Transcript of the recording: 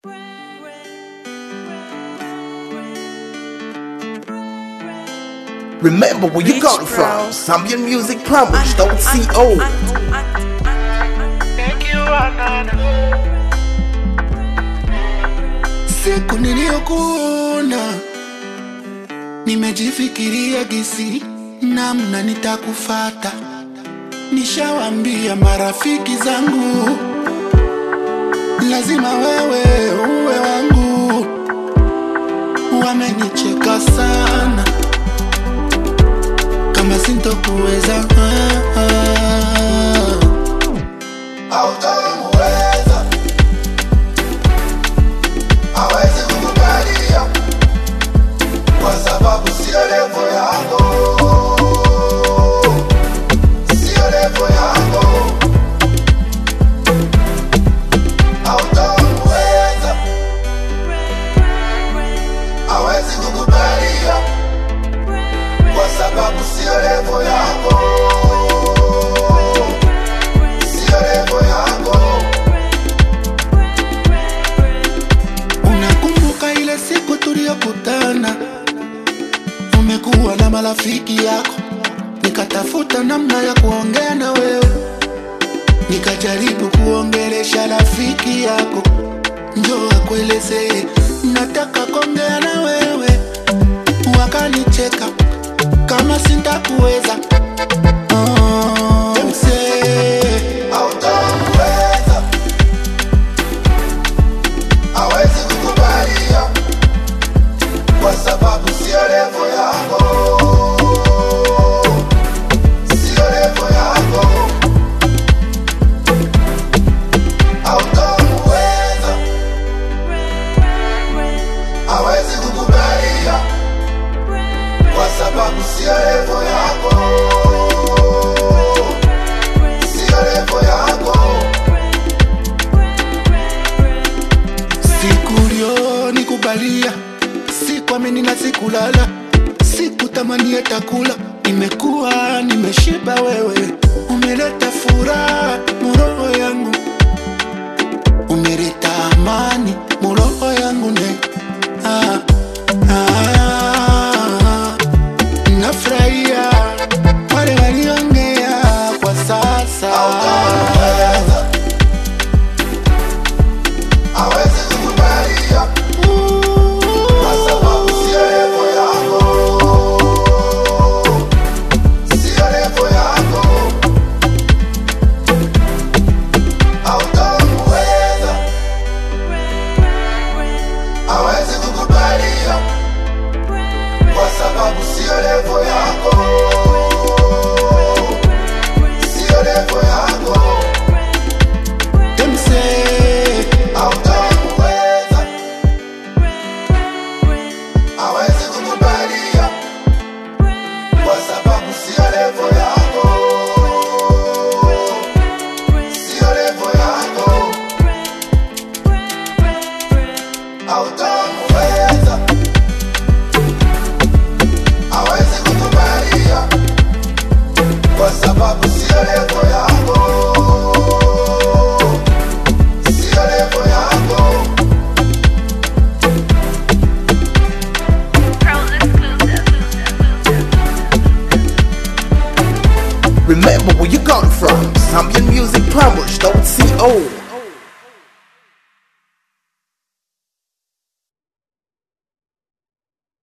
Remember where you got it from. Zambian Music Plumbers, don't see old. Thank you, Anana. Siku niliyokuona nimejifikiria gisi namna nitakufata. Nishawambia marafiki zangu lazima wewe uwe wangu. Wamenicheka sana kama sintokuweza ah, ah. Hautamuweza, hawezi kukubalia kwa sababu sio levo yako, sio levo yako. Hautamuweza, hawezi kukubalia kwa sababu sio levo yako, sio levo yako. Unakumbuka ile siku tuliyokutana, umekuwa na marafiki yako, nikatafuta namna ya kuongea na wewe, nikajaribu kuongelesha rafiki yako, njoo akuelezee nataka kuongea na wewe, wakanicheka kama sintakuweza. Oh, msee, hautamuweza hawezi kukubalia kwa sababu sio levo yako, sio levo yako. Hautamuweza, hawezi kukubalia kwa sababu sio levo yako, sio levo yako. Siku ulionikubalia sikuamini na sikulala, sikutamani hata kula. Nimekuwa nimeshiba, wewe umeleta furaha muroho yangu, umeleta amani muroho yangu ne ah, ah, nafurahia wale waliongea kwa sasa hawezi kukubalia kwa sababu sio levo yako, sio levo yako. Hautamuweza, hawezi kukubalia kwa sababu sio levo yako, sio levo yako. Demse, hautamuweza, hawezi kukubalia kwa sababu sio levo yako, sio levo yako. Hautamuweza, hawezi kukubalia kwa sababu sio levo yako, sio levo yako. Remember where you got it from. Zambian Music Plumbers, don't see old.